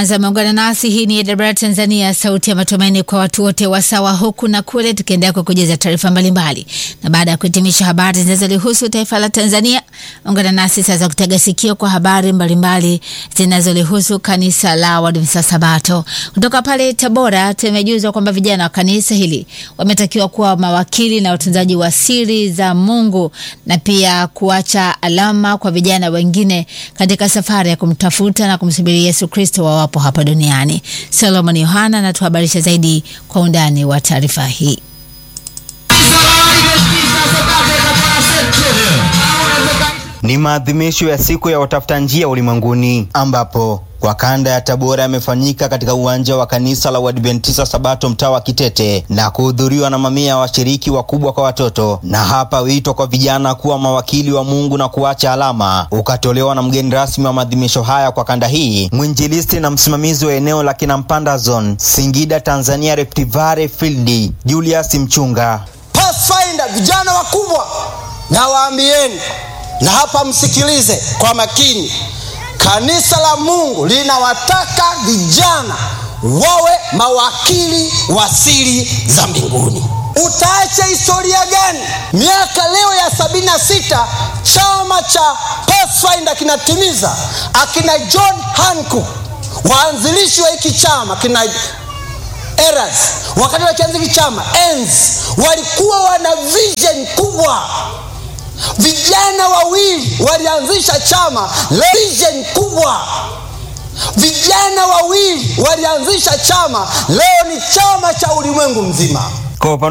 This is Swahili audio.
Ameungana nasi. Hii ni AWR Tanzania, sauti ya matumaini kwa watu wote wasawa huku na kule, tukiendelea kwa kujuza taarifa mbalimbali. Na baada ya kuhitimisha habari zinazolihusu taifa la Tanzania, ungana nasi sasa kutega sikio kwa habari mbalimbali zinazolihusu kanisa la Waadventista Sabato. Kutoka pale Tabora, tumejuzwa kwamba vijana wa kanisa hili wametakiwa kuwa mawakili na watunzaji wa siri za Mungu na pia kuacha alama kwa vijana wengine katika safari ya kumtafuta na kumsubiri Yesu Kristo wawapo hapa duniani. Solomon Yohana anatuhabarisha zaidi kwa undani wa taarifa hii. Ni maadhimisho ya siku ya watafuta njia ulimwenguni ambapo kwa kanda ya Tabora yamefanyika katika uwanja wa kanisa la Uadventista Sabato mtaa wa Kitete na kuhudhuriwa na mamia ya washiriki wakubwa kwa watoto. Na hapa wito kwa vijana kuwa mawakili wa Mungu na kuacha alama ukatolewa na mgeni rasmi wa maadhimisho haya kwa kanda hii, mwinjilisti na msimamizi wa eneo la Kinampanda Zone, Singida, Tanzania, Rift Valley Field, Julius Mchunga. Pathfinder, vijana wakubwa, na waambieni na hapa msikilize kwa makini. Kanisa la Mungu linawataka vijana wawe mawakili wa siri za mbinguni. Utaacha historia gani? Miaka leo ya sabini na sita chama cha Pathfinder kinatimiza. Akina John Hancock waanzilishi wa hiki chama, kina Eras wakati wakianza hiki chama enzi, walikuwa wana vision kubwa Vijana wawili walianzisha chama vision kubwa. Vijana wawili walianzisha chama, leo ni chama cha ulimwengu mzima. Kwa